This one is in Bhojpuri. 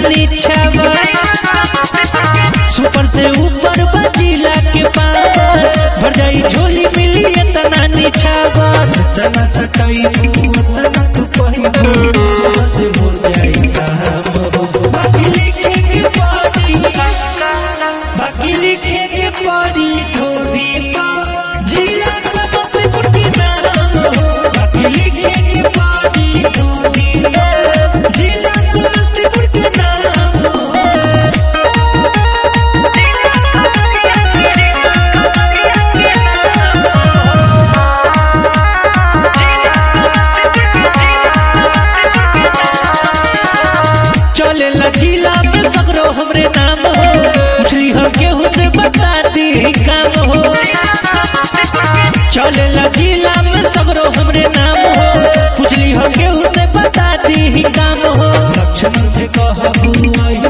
नीचावा सुपर से ऊपर बजिला के पावर भर जाई झोली मिली इतना नीचावा इतना सटाई उतना तू पहिबू सुपर से हो जाई साहब बाकी लिखे के पड़ी बाकी लिखे के पड़ी ढोली पा जिला समस्तीपुर के नाम हो बाकी लिखे के पड़ी ढोली पा जिला समस्तीपुर के नाम हो चले ला जिला में सगरो हमरे नाम हो पूछली हो केहू से बता दी काम हो चले ला जिला में सगरो हमरे नाम हो पूछली हो केहू से बता दी काम हो लक्ष्मण से कहबू आई